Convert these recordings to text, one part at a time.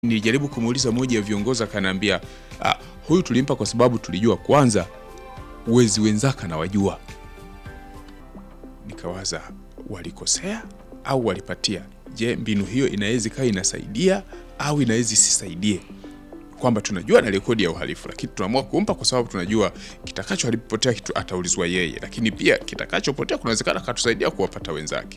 Nilijaribu kumuuliza mmoja ya viongozi akaniambia, ah, huyu tulimpa kwa sababu tulijua kwanza wezi wenzake anawajua. Nikawaza walikosea au walipatia? Je, mbinu hiyo inaweza ikawa inasaidia au inaweza isisaidie? Kwamba tunajua na rekodi ya uhalifu, lakini tunaamua kumpa kwa sababu tunajua kitakacho alipotea kitu ataulizwa yeye, lakini pia kitakachopotea kunawezekana akatusaidia kuwapata wenzake.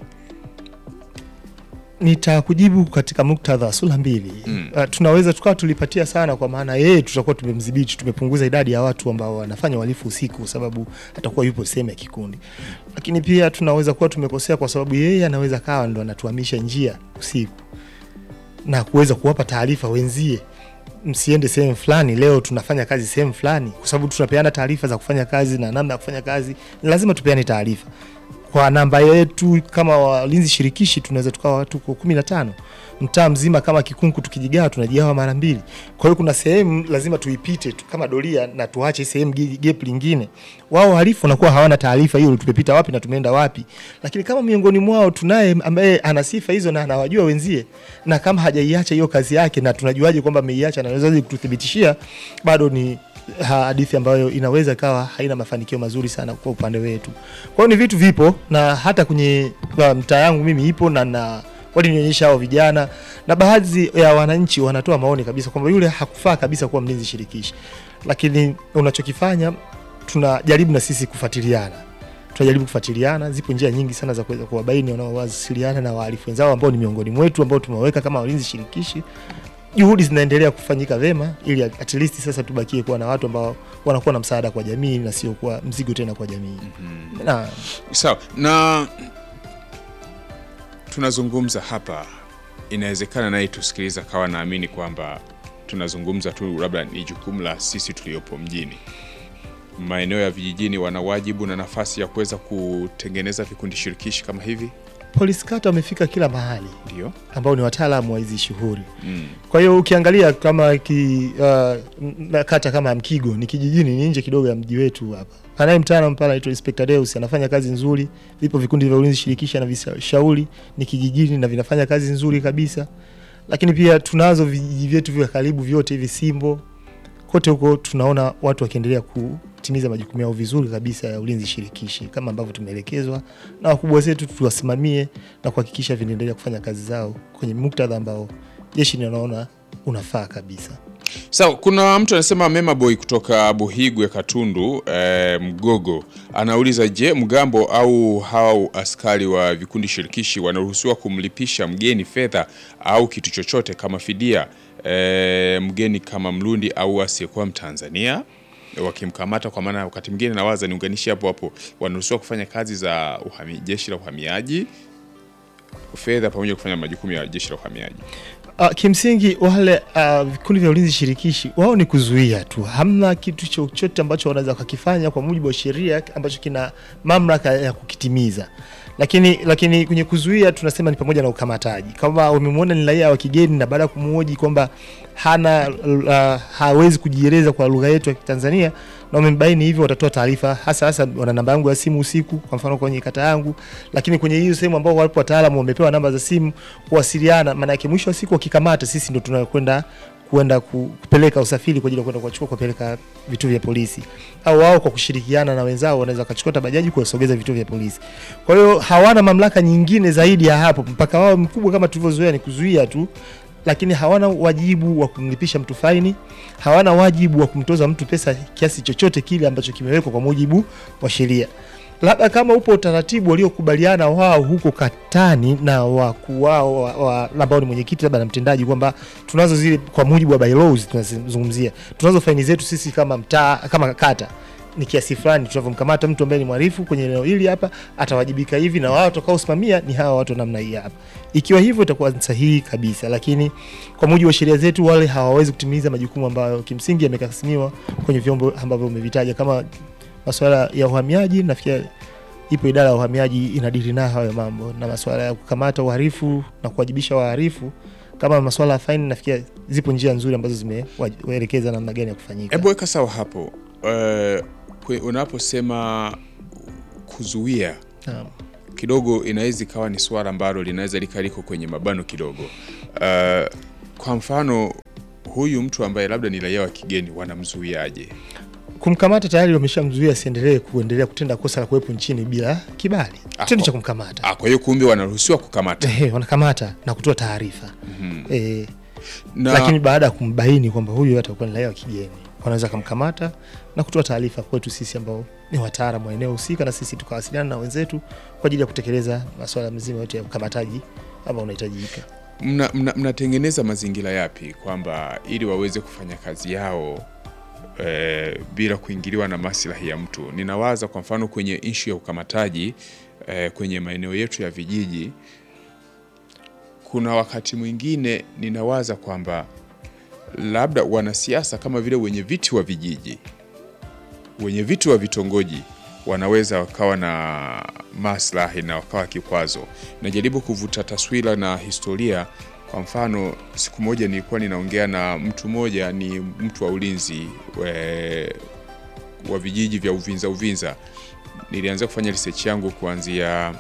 Nitakujibu katika muktadha wa sura mbili. Mm. Uh, tunaweza tukawa tulipatia sana, kwa maana yeye tutakuwa tumemdhibiti, tumepunguza idadi ya watu ambao wanafanya uhalifu usiku, kwa sababu atakuwa yupo sehemu ya kikundi. Lakini pia tunaweza kuwa tumekosea, kwa sababu yeye anaweza kawa ndo anatuhamisha njia usiku na kuweza kuwapa taarifa wenzie, msiende sehemu fulani, leo tunafanya kazi sehemu fulani, kwa sababu tunapeana taarifa za kufanya kazi na namna ya kufanya kazi, ni lazima tupeane taarifa kwa namba yetu kama walinzi shirikishi tunaweza tukawa watu kwa kumi na tano mtaa mzima kama kikunku tukijigawa tunajigawa mara mbili kwa hiyo kuna sehemu lazima tuipite tu kama doria na tuache sehemu ge- gap lingine wao wahalifu wanakuwa hawana taarifa hiyo tumepita wapi na tumeenda wapi lakini kama miongoni mwao tunaye ambaye ana sifa hizo na anawajua wenzie na kama hajaiacha hiyo kazi yake na tunajuaje kwamba ameiacha na anaweza kututhibitishia bado ni hadithi ambayo inaweza ikawa haina mafanikio mazuri sana kwa upande wetu. Kwa hiyo ni vitu vipo na hata kwenye uh, mtaa yangu mimi ipo na na walinionyesha hao vijana na baadhi ya wananchi wanatoa maoni kabisa kwamba yule hakufaa kabisa kuwa mlinzi shirikishi, lakini unachokifanya tunajaribu na sisi kufuatiliana tunajaribu kufuatiliana. Zipo njia nyingi sana za kuweza kuwabaini wanaowasiliana na wahalifu wenzao ambao ni miongoni mwetu ambao tumewaweka kama walinzi shirikishi juhudi zinaendelea kufanyika vema ili at least sasa tubakie kuwa na watu ambao wanakuwa na msaada kwa jamii na sio kuwa mzigo tena kwa jamii. Na Sawa, na tunazungumza hapa, inawezekana naye tusikiliza kawa naamini kwamba tunazungumza tu, labda ni jukumu la sisi tuliopo mjini. Maeneo ya vijijini wana wajibu na nafasi ya kuweza kutengeneza vikundi shirikishi kama hivi, polisi kata wamefika kila mahali ndio ambao ni wataalamu wa hizi shughuli. mm. Kwa hiyo ukiangalia kama ki, uh, na kata kama Mkigo ni kijijini, ni nje kidogo ya mji wetu hapa. Anaye mtaalamu pale anaitwa Inspector Deus anafanya kazi nzuri. Vipo vikundi vya ulinzi shirikishi na vishauri ni kijijini na vinafanya kazi nzuri kabisa. Lakini pia tunazo vijiji vyetu vya karibu vyote hivi Simbo, kote huko tunaona watu wakiendelea kutimiza majukumu yao vizuri kabisa ya ulinzi shirikishi kama ambavyo tumeelekezwa na wakubwa zetu, tuwasimamie na kuhakikisha vinaendelea kufanya kazi zao kwenye muktadha ambao jeshi linaona unafaa kabisa. Sawa, kuna mtu anasema Mema Boy kutoka Buhigwe Katundu eh, Mgogo anauliza, je, mgambo au hao askari wa vikundi shirikishi wanaruhusiwa kumlipisha mgeni fedha au kitu chochote kama fidia eh, mgeni kama Mrundi au asiyekuwa Mtanzania wakimkamata? Kwa maana wakati mwingine nawaza niunganishe hapo hapo, wanaruhusiwa kufanya kazi za uhami, jeshi la uhamiaji fedha pamoja na kufanya majukumu ya jeshi la uhamiaji. Uh, kimsingi wale uh, vikundi vya ulinzi shirikishi wao ni kuzuia tu, hamna kitu chochote ambacho wanaweza wakakifanya kwa mujibu wa sheria ambacho kina mamlaka ya kukitimiza. Lakini lakini kwenye kuzuia tunasema ni pamoja na ukamataji. Kama wamemwona ni raia wa kigeni na baada ya kumhoji kwamba hana uh, hawezi kujieleza kwa lugha yetu ya Kitanzania na wamembaini hivyo, watatoa taarifa, hasa hasa wana namba yangu ya simu usiku, kwa mfano kwenye kata yangu, lakini kwenye hiyo sehemu ambao wapo wataalamu wamepewa namba za simu kuwasiliana. Maana yake mwisho wa siku wakikamata, sisi ndo tunakwenda kwenda ku- kupeleka usafiri kwa ajili ya kwenda kuwachukua kupeleka vituo vya polisi, au wao kwa kushirikiana na wenzao wanaweza wakachukua hata bajaji kuwasogeza vituo vya polisi. Kwa hiyo hawana mamlaka nyingine zaidi ya hapo, mpaka wao mkubwa kama tulivyozoea ni kuzuia tu lakini hawana wajibu wa kumlipisha mtu faini, hawana wajibu wa kumtoza mtu pesa kiasi chochote kile ambacho kimewekwa kwa mujibu wa sheria. Labda kama upo utaratibu waliokubaliana wao huko katani na wakuu wao wa- wa- ambao ni mwenyekiti labda na mtendaji, kwamba tunazo zile kwa mujibu wa bylaws tunazungumzia, tunazo faini zetu sisi kama mtaa kama kata ni kiasi fulani, tunavyomkamata mtu ambaye ni mhalifu kwenye eneo hili hapa atawajibika hivi, na wao watakaosimamia ni hawa watu wa namna hii hapa. Ikiwa hivyo itakuwa ni sahihi kabisa, lakini kwa mujibu wa sheria zetu wale hawawezi kutimiza majukumu ambayo kimsingi yamekasimiwa kwenye vyombo ambavyo umevitaja kama masuala ya uhamiaji. Nafikiri ipo idara ya uhamiaji inadili nayo hayo mambo, na masuala ya kukamata uhalifu na kuwajibisha wahalifu kama masuala ya faini. Nafikiri zipo njia nzuri ambazo zimewaelekeza namna gani ya kufanyika. Hebu weka sawa hapo. Uh, kwe- unaposema kuzuia Naam. kidogo inaweza ikawa ni swala ambalo linaweza lika liko kwenye mabano kidogo. Uh, kwa mfano huyu mtu ambaye labda ni raia wa kigeni wanamzuiaje? Kumkamata tayari wameshamzuia asiendelee kuendelea kutenda kosa la kuwepo nchini bila kibali, kitendo cha kumkamata. Ah, kwa hiyo kumbe wanaruhusiwa kukamata Ehe, wanakamata na kutoa taarifa eh, na lakini baada ya kumbaini kwamba huyu atakuwa ni raia wa kigeni wanaweza kumkamata na kutoa taarifa kwetu sisi ambao ni wataalamu wa eneo husika, na sisi tukawasiliana na wenzetu kwa ajili ya kutekeleza masuala mzima yote ya ukamataji ambao unahitajika. mna- mna- mnatengeneza mazingira yapi kwamba ili waweze kufanya kazi yao eh, bila kuingiliwa na maslahi ya mtu? Ninawaza kwa mfano kwenye ishu ya ukamataji eh, kwenye maeneo yetu ya vijiji, kuna wakati mwingine ninawaza kwamba labda wanasiasa kama vile wenye viti wa vijiji, wenye viti wa vitongoji wanaweza wakawa na maslahi na wakawa kikwazo. Najaribu kuvuta taswira na historia. Kwa mfano, siku moja nilikuwa ninaongea na mtu mmoja, ni mtu wa ulinzi we, wa vijiji vya Uvinza Uvinza. Nilianza kufanya research yangu kuanzia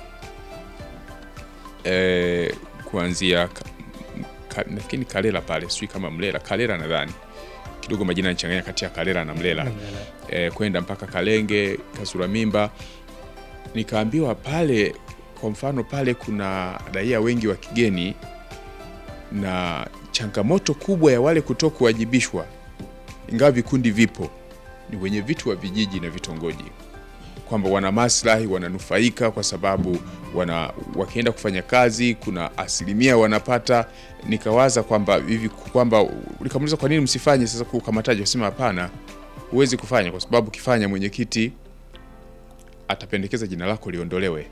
eh, kuanzia ka, ka, nafikiri Kalela pale, sijui kama Mlela, Kalela nadhani kidogo majina nichanganya kati ya Kalela na Mlela eh, kwenda mpaka Kalenge, Kasura Mimba. Nikaambiwa pale, kwa mfano pale kuna raia wengi wa kigeni, na changamoto kubwa ya wale kuto kuwajibishwa, ingawa vikundi vipo, ni wenye vitu wa vijiji na vitongoji, kwamba wana maslahi, wananufaika kwa sababu wana wakienda kufanya kazi kuna asilimia wanapata. Nikawaza kwamba hivi kwamba nikamuuliza kwa nini msifanye sasa kukamataji, wasema hapana, huwezi kufanya kwa sababu ukifanya mwenyekiti atapendekeza jina lako liondolewe.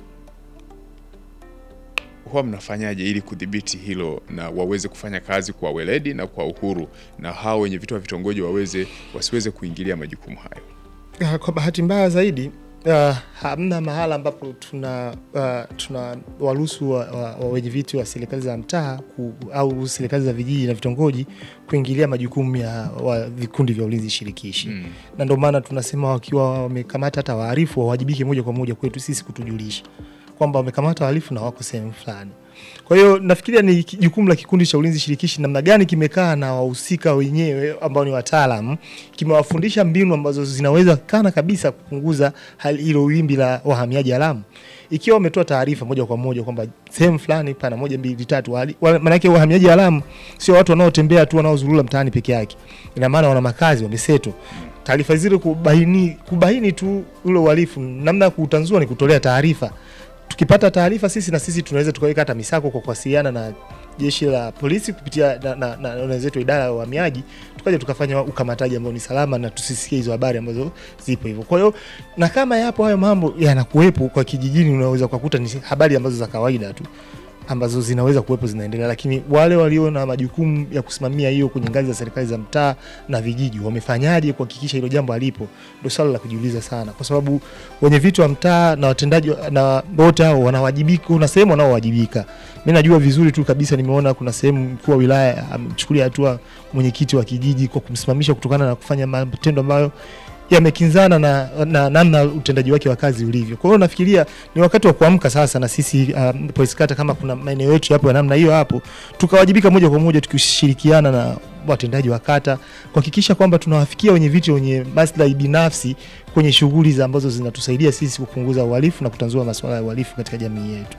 Huwa mnafanyaje ili kudhibiti hilo na waweze kufanya kazi kwa weledi na kwa uhuru, na hao wenye vitu wa vitongoji waweze wasiweze kuingilia majukumu hayo? Ah, Kwa bahati mbaya zaidi uh, hamna mahala ambapo tuna uh, tuna waruhusu wa, wa, wa wenye viti wa serikali za mtaa ku, au serikali za vijiji na vitongoji kuingilia majukumu ya wa vikundi vya ulinzi shirikishi Mm. na ndio maana tunasema wakiwa wamekamata hata wahalifu wawajibike moja kwa moja kwetu sisi kutujulisha kwamba wamekamata wahalifu na wako sehemu fulani. Kwa hiyo nafikiria ni ki- jukumu la kikundi cha ulinzi shirikishi namna gani kimekaa na wahusika wenyewe ambao ni wataalam, kimewafundisha mbinu ambazo zinaweza kana kabisa kupunguza hali hilo wimbi la wahamiaji haramu. Ikiwa wametoa taarifa moja kwa moja kwamba sehemu fulani pana moja mbili tatu, wali- wa- maanake wahamiaji haramu sio watu wanaotembea tu wanaozurura mtaani peke yake, ina maana wana makazi, wameseto taarifa zile kubaini, kubaini tu ule uhalifu, namna ya kuutanzua ni kutolea taarifa. Tukipata taarifa sisi na sisi tunaweza tukaweka hata misako kwa kuwasiliana na jeshi la polisi kupitia na, na, na, na wenzetu wa idara ya uhamiaji, tukaja tukafanya ukamataji ambao ni salama na tusisikie hizo habari ambazo zipo hivyo. Kwa hiyo na kama yapo hayo mambo yanakuwepo kwa kijijini, unaweza kukuta ni habari ambazo za kawaida tu ambazo zinaweza kuwepo zinaendelea, lakini wale walio na majukumu ya kusimamia hiyo kwenye ngazi za serikali za mtaa na vijiji wamefanyaje kuhakikisha hilo jambo halipo? Ndio swala la kujiuliza sana, kwa sababu wenye vitu wa mtaa na watendaji wa- na wote hao wanawajibika, kuna sehemu wanaowajibika. Mimi najua vizuri tu kabisa, nimeona kuna sehemu mkuu wa wilaya amechukulia hatua mwenyekiti wa kijiji kwa kumsimamisha kutokana na kufanya matendo ambayo yamekinzana na na namna utendaji wake wa kazi ulivyo. Kwa hiyo nafikiria ni wakati wa kuamka sasa, na sisi um, polisi kata, kama kuna maeneo yetu yapo ya namna hiyo hapo, tukawajibika moja kwa moja tukishirikiana na watendaji wa kata kuhakikisha kwamba tunawafikia wenye viti wenye maslahi binafsi kwenye shughuli za ambazo zinatusaidia sisi kupunguza uhalifu na kutanzua masuala ya uhalifu katika jamii yetu.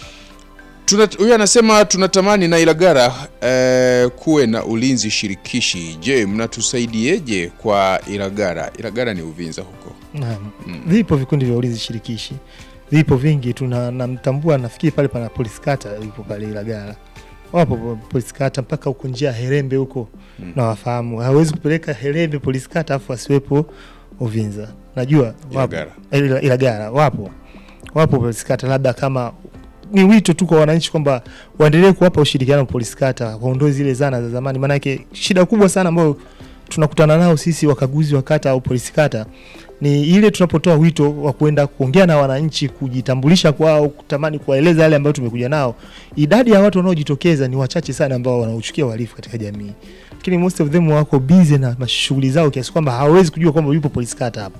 Tuna- Huyu anasema tunatamani na Ilagara eh, kuwe na ulinzi shirikishi. Je, mnatusaidieje kwa Ilagara? Ilagara ni Uvinza huko. Naam. Vipo vikundi vya ulinzi shirikishi, vipo vingi. Tuna namtambua, nafikiri pale pana polisi kata yupo pale Ilagala, wapo po- polisi kata mpaka huko njia ya Herembe huko Mm. na wafahamu. Hawezi kupeleka Herembe polisi kata afu asiwepo Uvinza, najua wapo Ilagara. Ila- Ilagala wapo wapo polisi kata, labda kama ni wito tu kwa wananchi kwamba waendelee kuwapa ushirikiano polisi kata, waondoe zile zana za zamani, maanake shida kubwa sana ambayo tunakutana nao sisi wakaguzi wa kata au polisi kata ni ile tunapotoa wito wa kuenda kuongea na wananchi, kujitambulisha kwao, kutamani kuwaeleza yale ambayo tumekuja nao. Idadi ya watu wanaojitokeza ni wachache sana ambao wanauchukia uhalifu katika jamii, lakini most of them wako busy na mashughuli zao kiasi kwamba hawawezi kujua kwamba yupo polisi kata hapo.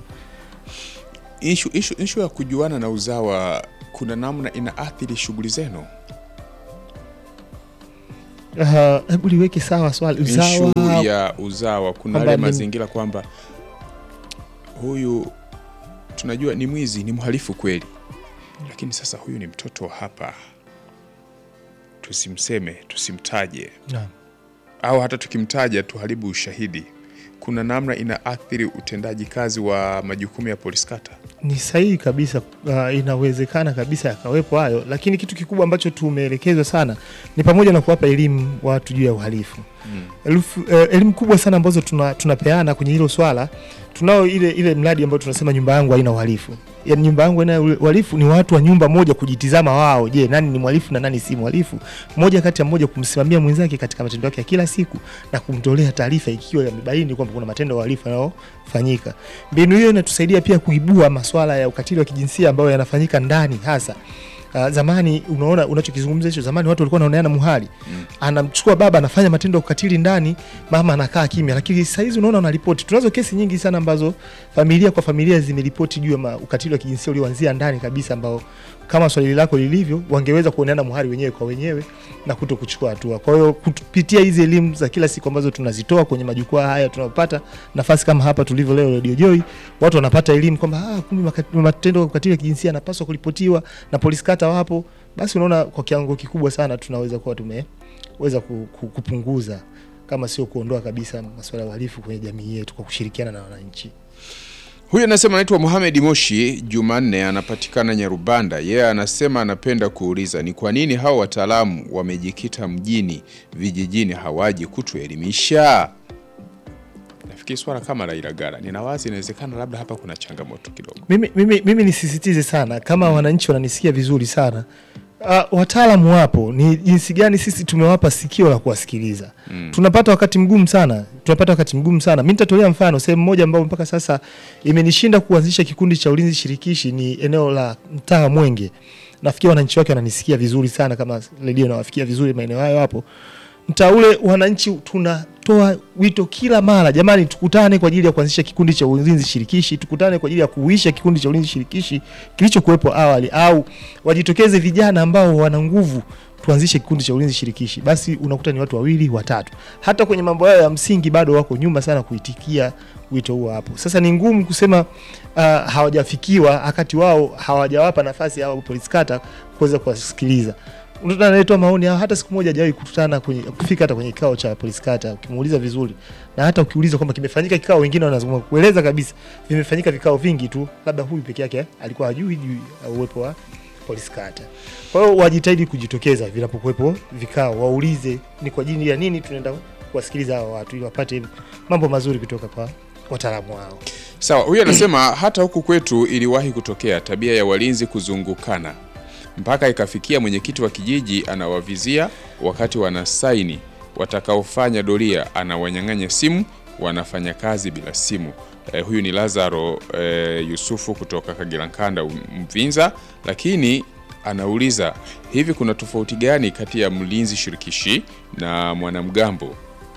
Ishu, ishu, ishu ya kujuana na uzawa kuna namna inaathiri shughuli zenu? Ah, hebu liweke sawa swali Issue usawa ya uzawa, kuna Kwamba yale ni- mazingira kwamba huyu tunajua ni mwizi, ni mhalifu kweli, lakini sasa huyu ni mtoto wa hapa, tusimseme, tusimtaje Naam. au hata tukimtaja tuharibu ushahidi. Kuna namna inaathiri utendaji kazi wa majukumu ya polisi kata. Ni sahihi kabisa. Uh, inawezekana kabisa yakawepo hayo, lakini kitu kikubwa ambacho tumeelekezwa sana ni pamoja na kuwapa elimu watu juu ya uhalifu Elufu- eh, elimu kubwa sana ambazo tuna, tunapeana kwenye hilo swala. Tunao ile ile mradi ambao tunasema nyumba yangu haina uhalifu. Yaani nyumba yangu haina uhalifu ni watu wa nyumba moja kujitizama wao, je, nani ni mhalifu na nani si mhalifu, mmoja kati ya mmoja kumsimamia mwenzake katika matendo yake ya kila siku na kumtolea taarifa ikiwa yamebaini kwamba kuna matendo ya uhalifu yanayofanyika. Mbinu hiyo inatusaidia pia kuibua maswala ya ukatili wa kijinsia ambayo yanafanyika ndani hasa Uh, zamani unaona unachokizungumza hicho, zamani watu walikuwa wanaoneana muhali Mm. anamchukua baba anafanya matendo ya ukatili ndani, mama anakaa kimya, lakini saa hizi unaona wanaripoti. Tunazo kesi nyingi sana ambazo familia kwa familia zimeripoti juu ya ma- ukatili wa kijinsia ulioanzia ndani kabisa, ambao kama swali lako lilivyo, wangeweza kuoneana muhali wenyewe kwa wenyewe na kuto kuchukua hatua. Kwa hiyo kupitia hizi elimu za kila siku ambazo tunazitoa kwenye majukwaa haya, tunapata nafasi kama hapa tulivyo leo Radio Joy, watu wanapata elimu kwamba ah, kumbe maka- matendo ya ukatili wa kijinsia yanapaswa kuripotiwa na polisi kata wapo. Basi unaona kwa kiwango kikubwa sana tunaweza kuwa tumeweza ku- ku- kupunguza kama sio kuondoa kabisa masuala ya uhalifu kwenye jamii yetu kwa kushirikiana na wananchi. Huyu anasema anaitwa Mohamed Moshi Jumanne, anapatikana Nyarubanda. Yeye anasema anapenda kuuliza ni kwa nini hao wataalamu wamejikita mjini, vijijini hawaji kutuelimisha. Nafikiri swala kama la Ilagala, ninawazi inawezekana labda hapa kuna changamoto kidogo. Mimi, mimi, mimi nisisitize sana kama wananchi wananisikia vizuri sana uh, wataalamu wapo, ni jinsi gani sisi tumewapa sikio la kuwasikiliza. Mm. Tunapata wakati mgumu sana, tunapata wakati mgumu sana. Mimi nitatolea mfano sehemu moja ambayo mpaka sasa imenishinda kuanzisha kikundi cha ulinzi shirikishi, ni eneo la mtaa Mwenge. Nafikiri wananchi wake wananisikia vizuri sana, kama redio nawafikia vizuri maeneo hayo hapo mtaa ule wananchi tunatoa wito kila mara, jamani, tukutane kwa ajili ya kuanzisha kikundi cha ulinzi shirikishi, tukutane kwa ajili ya kuuisha kikundi cha ulinzi shirikishi kilichokuwepo awali, au wajitokeze vijana ambao wana nguvu, tuanzishe kikundi cha ulinzi shirikishi. Basi unakuta ni watu wawili watatu, hata kwenye mambo yao ya msingi bado wako nyuma sana kuitikia wito huo hapo. Sasa ni ngumu kusema uh, hawajafikiwa wakati wao hawajawapa nafasi hao polisi kata kuweza kuwasikiliza mtoto anayetoa maoni hao hata siku moja hajawahi kukutana kwenye kufika hata kwenye kikao cha polisi kata, ukimuuliza vizuri, na hata ukiuliza kwamba kimefanyika kikao, wengine wanazungumza kueleza kabisa vimefanyika vikao vingi tu, labda huyu peke yake alikuwa hajui juu ya uwepo wa polisi kata. Kwa hiyo wajitahidi kujitokeza vinapokuwepo vikao, waulize ni kwa ajili ya nini tunaenda kuwasikiliza hao watu, ili wapate mambo mazuri kutoka kwa wataalamu wao. Sawa, huyu anasema hata huku kwetu iliwahi kutokea tabia ya walinzi kuzungukana mpaka ikafikia mwenyekiti wa kijiji anawavizia wakati wanasaini, watakaofanya doria anawanyang'anya simu, wanafanya kazi bila simu. Eh, huyu ni Lazaro eh, Yusufu kutoka Kagera Nkanda Mvinza, lakini anauliza hivi, kuna tofauti gani kati ya mlinzi shirikishi na mwanamgambo?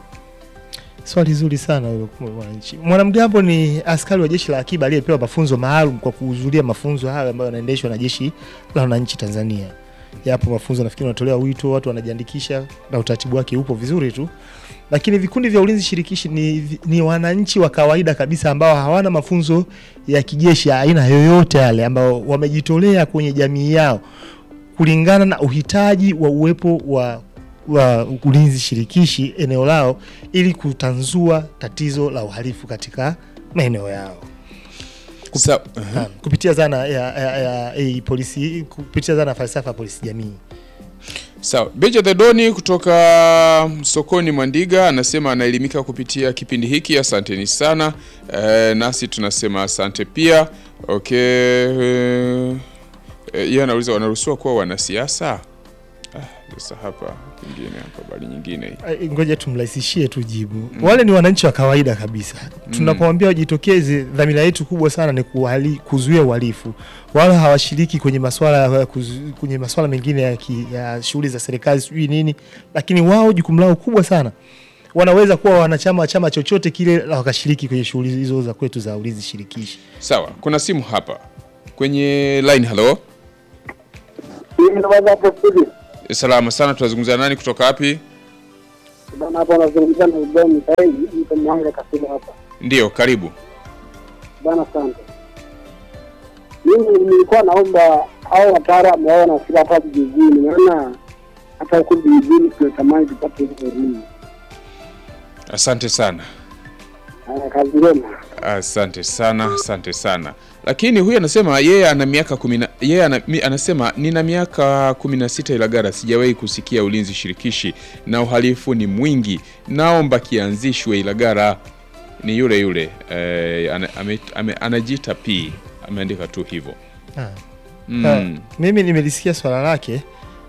Swali zuri sana hilo kwa mwananchi. Mwanamgambo ni askari wa jeshi la akiba aliyepewa mafunzo maalum kwa kuhudhuria mafunzo hayo ambayo yanaendeshwa na jeshi la wananchi Tanzania. Yapo mafunzo nafikiri wanatolewa wito, watu wanajiandikisha na utaratibu wake upo vizuri tu. Lakini vikundi vya ulinzi shirikishi ni, ni wananchi wa kawaida kabisa ambao hawana mafunzo ya kijeshi ya aina yoyote yale, ambao wamejitolea kwenye jamii yao kulingana na uhitaji wa uwepo wa wa ulinzi shirikishi eneo lao ili kutanzua tatizo la uhalifu katika maeneo yao Sa Naam, kupitia zana ya, ya, ya, ya polisi kupitia zana ya falsafa ya polisi jamii. Sawa, Beja the Doni kutoka sokoni Mwandiga anasema anaelimika kupitia kipindi hiki. Asanteni sana e, nasi tunasema asante pia. Okay, e, yeye anauliza wanaruhusiwa kuwa wanasiasa? Ah, sasa hapa pengine hapa bali nyingine hii. Ai, Ngoja tumrahisishie tu jibu. Wale ni wananchi wa kawaida kabisa. Tunapomwambia wajitokeze, dhamira yetu kubwa sana ni kuhali, kuzuia uhalifu. Wala hawashiriki kwenye masuala ya kuzu- kwenye masuala mengine ya, ki- ya shughuli za serikali sijui nini, lakini wao jukumu lao kubwa sana wanaweza kuwa wanachama wa chama chochote kile na wakashiriki kwenye shughuli hizo za kwetu za ulinzi shirikishi. Sawa, kuna simu hapa kwenye line. Hello, Mimi ndo baba hapo studio. salama sana, tunazungumza nani kutoka wapi? Bana hapa unazungumza na Ibrahim Mikaeli, niko Mwanga Kasulu hapa. Ndiyo, karibu. Bana, asante. Mimi nilikuwa naomba hao wataalamu wao wanafika hapa vijijini, maana hata huku vijijini tunatamani tupate hizo elimu. Asante sana. Haya, kazi njema. Asante sana, asante sana. Lakini huyu anasema yeye ana miaka kumi na yeye ana, mi- anasema nina miaka kumi na sita Ilagara, sijawahi kusikia ulinzi shirikishi na uhalifu ni mwingi, naomba kianzishwe Ilagara. Ni yule yule eh, ana, ame, ame, anajiita P ameandika tu hivyo Ah. mm. Ah, mimi nimelisikia swala lake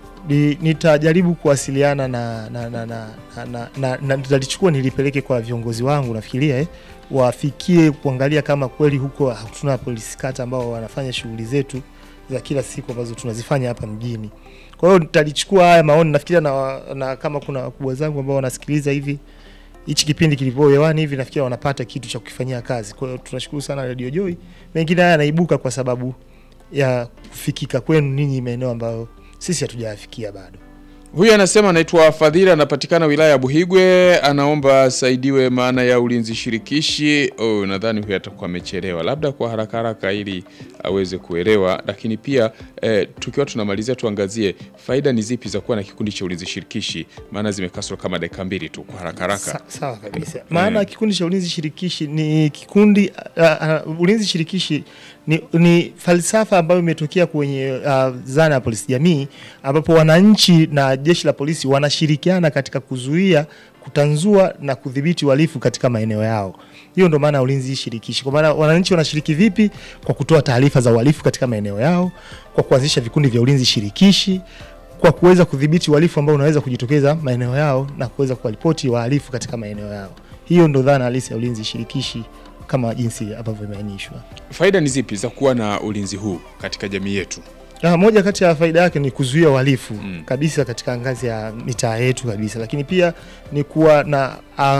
ni, nitajaribu kuwasiliana na na na na, na, na, na, na nitalichukua nilipeleke kwa viongozi wangu nafikiria eh, wafikie kuangalia kama kweli huko hatuna polisi kata ambao wanafanya shughuli zetu za kila siku ambazo tunazifanya hapa mjini. Kwa hiyo nitalichukua haya maoni nafikiria na, na kama kuna wakubwa zangu ambao wanasikiliza hivi hichi kipindi kilivyo hewani hivi nafikiri wanapata kitu cha kukifanyia kazi. Kwa hiyo tunashukuru sana Radio Joy. Mengine haya yanaibuka kwa sababu ya kufikika kwenu ninyi maeneo ambayo sisi hatujayafikia bado. Huyu anasema anaitwa Fadhili, anapatikana wilaya ya Buhigwe, anaomba asaidiwe maana ya ulinzi shirikishi. Oh, nadhani huyu atakuwa amechelewa, labda kwa haraka haraka ili aweze kuelewa. Lakini pia eh, tukiwa tunamalizia, tuangazie faida ni zipi za kuwa na kikundi cha ulinzi shirikishi, maana zimekaswa kama dakika mbili tu, kwa haraka haraka. Sa, sawa kabisa. Maana kikundi cha ulinzi shirikishi ni kikundi uh, uh, ulinzi shirikishi ni, ni falsafa ambayo imetokea kwenye uh, zana ya polisi jamii ambapo wananchi na jeshi la polisi wanashirikiana katika kuzuia kutanzua na kudhibiti uhalifu katika maeneo yao. Hiyo ndo maana ya ulinzi shirikishi. Kwa maana wananchi wanashiriki vipi? Kwa kutoa taarifa za uhalifu katika maeneo yao, kwa kuanzisha vikundi vya ulinzi shirikishi, kwa kuweza kudhibiti uhalifu ambao unaweza kujitokeza maeneo yao na kuweza kuwaripoti wahalifu katika maeneo yao. Hiyo ndo dhana halisi ya ulinzi shirikishi kama jinsi ambavyo imeainishwa. Faida ni zipi za kuwa na ulinzi huu katika jamii yetu? Ah, moja kati ya faida yake ni kuzuia uhalifu Mm. kabisa katika ngazi ya mitaa yetu kabisa, lakini pia ni kuwa na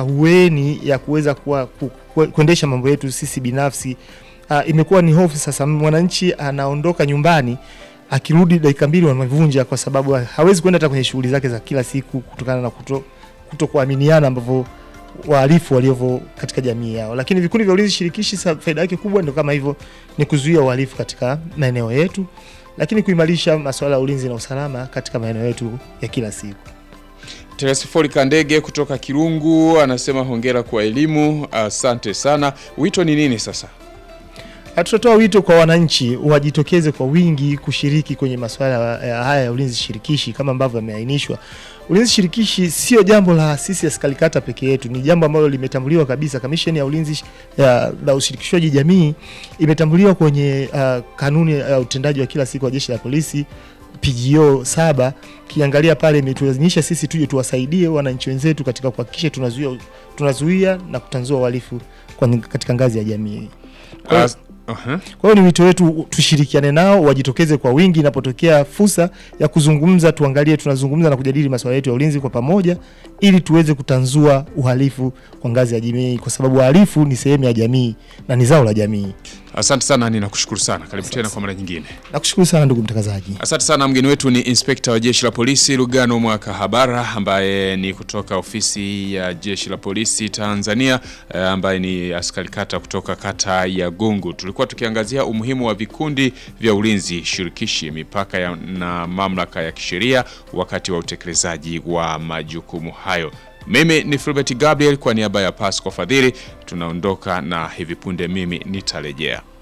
ahueni ya kuweza kuwa ku, ku, kuendesha mambo yetu sisi binafsi. Uh, imekuwa ni hofu sasa, mwananchi anaondoka nyumbani akirudi dakika mbili wamevunja, kwa sababu hawezi kwenda hata kwenye shughuli zake za kila siku kutokana na kuto, kuto kuaminiana ambavyo wahalifu waliovo katika jamii yao. Lakini vikundi vya ulinzi shirikishi, sa- faida yake kubwa ndio kama hivyo, ni kuzuia uhalifu katika maeneo yetu lakini kuimarisha masuala ya ulinzi na usalama katika maeneo yetu ya kila siku. Teresifori Kandege kutoka Kirungu anasema hongera kwa elimu, asante sana. Wito ni nini sasa? Na Tutatoa wito kwa wananchi wajitokeze kwa wingi kushiriki kwenye masuala ya haya ya ulinzi shirikishi kama ambavyo yameainishwa. Ulinzi shirikishi sio jambo la sisi askari kata peke yetu, ni jambo ambalo limetambuliwa kabisa. Kamisheni ya ulinzi sh- ya, la ushirikishwaji jamii imetambuliwa kwenye uh, kanuni ya utendaji wa kila siku wa jeshi la polisi PGO saba kiangalia pale imetulazimisha sisi tuje tuwasaidie wananchi wenzetu katika kuhakikisha tunazuia, tunazuia na kutanzua uhalifu kwa- katika ngazi ya jamii. Kwa- As- Aha. kwa hiyo ni wito wetu tushirikiane nao, wajitokeze kwa wingi inapotokea fursa ya kuzungumza, tuangalie tunazungumza na kujadili masuala yetu ya ulinzi kwa pamoja, ili tuweze kutanzua uhalifu kwa ngazi ya jamii, kwa sababu uhalifu ni sehemu ya jamii na ni zao la jamii. Asante sana, ninakushukuru sana. Karibu tena kwa mara nyingine. Nakushukuru sana ndugu mtangazaji. Asante sana. Mgeni wetu ni inspekta wa jeshi la polisi Lugano Mwakahabara, ambaye ni kutoka ofisi ya jeshi la polisi Tanzania, eh, ambaye ni askari kata kutoka kata ya Gungu. Tulikuwa tukiangazia umuhimu wa vikundi vya ulinzi shirikishi, mipaka ya, na mamlaka ya kisheria wakati wa utekelezaji wa majukumu hayo. Mimi ni Filbert Gabriel kwa niaba ya Pasco Fadhili, tunaondoka na hivi punde mimi nitarejea.